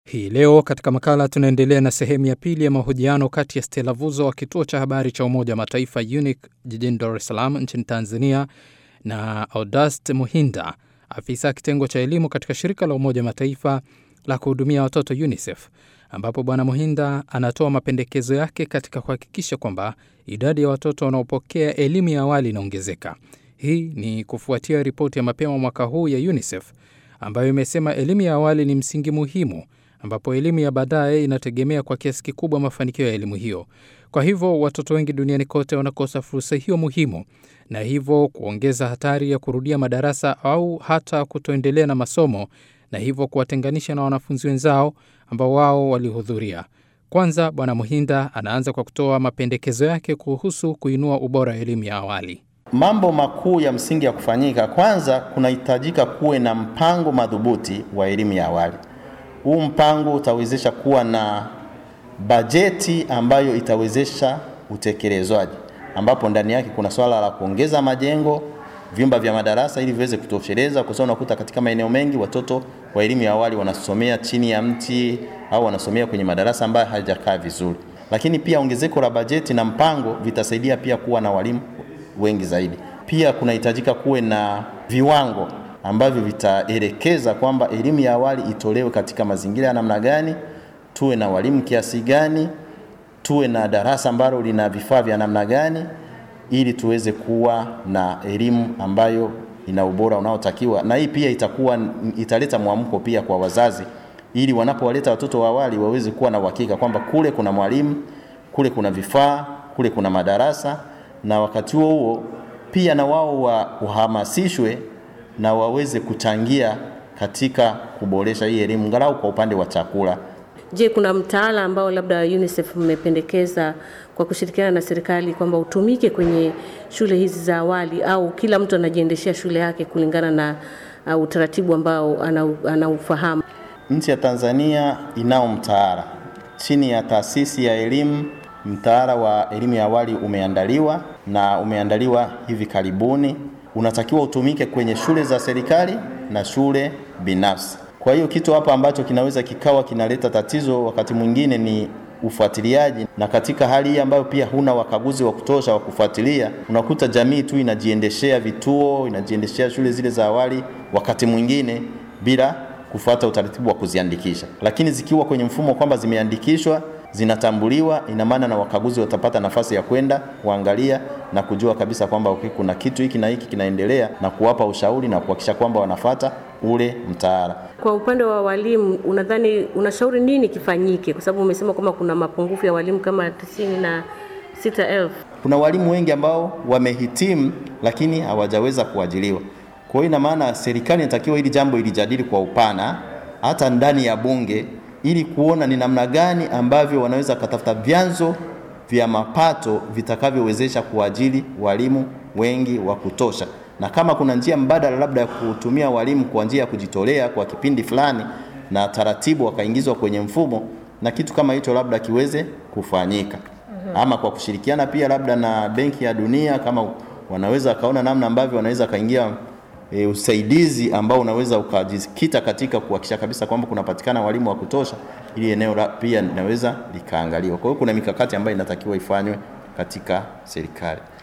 Hii leo katika makala tunaendelea na sehemu ya pili ya mahojiano kati ya Stella Vuzo wa kituo cha habari cha Umoja wa Mataifa UNIC jijini Dar es Salaam nchini Tanzania na Audast Muhinda, afisa kitengo cha elimu katika shirika la Umoja wa Mataifa la kuhudumia watoto UNICEF, ambapo Bwana Muhinda anatoa mapendekezo yake katika kuhakikisha kwamba idadi ya watoto wanaopokea elimu ya awali inaongezeka. Hii ni kufuatia ripoti ya mapema mwaka huu ya UNICEF ambayo imesema elimu ya awali ni msingi muhimu ambapo elimu ya baadaye inategemea kwa kiasi kikubwa mafanikio ya elimu hiyo. Kwa hivyo watoto wengi duniani kote wanakosa fursa hiyo muhimu, na hivyo kuongeza hatari ya kurudia madarasa au hata kutoendelea na masomo, na hivyo kuwatenganisha na wanafunzi wenzao ambao wao walihudhuria. Kwanza, Bwana Muhinda anaanza kwa kutoa mapendekezo yake kuhusu kuinua ubora wa elimu ya awali. Mambo makuu ya msingi ya kufanyika, kwanza kunahitajika kuwe na mpango madhubuti wa elimu ya awali. Huu mpango utawezesha kuwa na bajeti ambayo itawezesha utekelezwaji, ambapo ndani yake kuna swala la kuongeza majengo, vyumba vya madarasa ili viweze kutosheleza, kwa sababu unakuta katika maeneo mengi watoto wa elimu ya awali wanasomea chini ya mti au wanasomea kwenye madarasa ambayo hayajakaa vizuri. Lakini pia ongezeko la bajeti na mpango vitasaidia pia kuwa na walimu wengi zaidi. Pia kunahitajika kuwe na viwango ambavyo vitaelekeza kwamba elimu ya awali itolewe katika mazingira ya namna gani, tuwe na walimu kiasi gani, tuwe na darasa ambalo lina vifaa vya namna gani, ili tuweze kuwa na elimu ambayo ina ubora unaotakiwa. Na hii pia itakuwa italeta mwamko pia kwa wazazi, ili wanapowaleta watoto wa awali waweze kuwa na uhakika kwamba kule kuna mwalimu, kule kuna vifaa, kule kuna madarasa, na wakati huo huo pia na wao wahamasishwe na waweze kuchangia katika kuboresha hii elimu ngalau kwa upande wa chakula. Je, kuna mtaala ambao labda UNICEF mmependekeza kwa kushirikiana na serikali kwamba utumike kwenye shule hizi za awali au kila mtu anajiendeshea shule yake kulingana na uh, utaratibu ambao anaufahamu? Nchi ya Tanzania inao mtaala chini ya taasisi ya elimu. Mtaala wa elimu ya awali umeandaliwa na umeandaliwa hivi karibuni unatakiwa utumike kwenye shule za serikali na shule binafsi. Kwa hiyo kitu hapa ambacho kinaweza kikawa kinaleta tatizo wakati mwingine ni ufuatiliaji, na katika hali hii ambayo pia huna wakaguzi wa kutosha wa kufuatilia, unakuta jamii tu inajiendeshea vituo, inajiendeshea shule zile za awali, wakati mwingine bila kufuata utaratibu wa kuziandikisha. Lakini zikiwa kwenye mfumo kwamba zimeandikishwa zinatambuliwa, ina maana na wakaguzi watapata nafasi ya kwenda kuangalia na kujua kabisa kwamba okay, kuna kitu hiki na hiki kinaendelea na kuwapa ushauri na kuhakikisha kwamba wanafata ule mtaala. Kwa upande wa walimu, unadhani unashauri nini kifanyike? Kwa sababu umesema kwamba kuna mapungufu ya walimu kama tisini na sita elfu. Kuna walimu wengi ambao wamehitimu lakini hawajaweza kuajiliwa. Kwa hiyo ina maana serikali inatakiwa hili jambo ilijadili kwa upana hata ndani ya bunge ili kuona ni namna gani ambavyo wanaweza kutafuta vyanzo vya mapato vitakavyowezesha kuajiri walimu wengi wa kutosha, na kama kuna njia mbadala labda ya kutumia walimu kwa njia ya kujitolea kwa kipindi fulani, na taratibu wakaingizwa kwenye mfumo, na kitu kama hicho labda kiweze kufanyika, ama kwa kushirikiana pia labda na Benki ya Dunia, kama wanaweza wakaona namna ambavyo wanaweza kaingia E, usaidizi ambao unaweza ukajikita katika kuhakikisha kabisa kwamba kunapatikana walimu wa kutosha, ili eneo la pia linaweza likaangaliwa. Kwa hiyo kuna mikakati ambayo inatakiwa ifanywe katika serikali.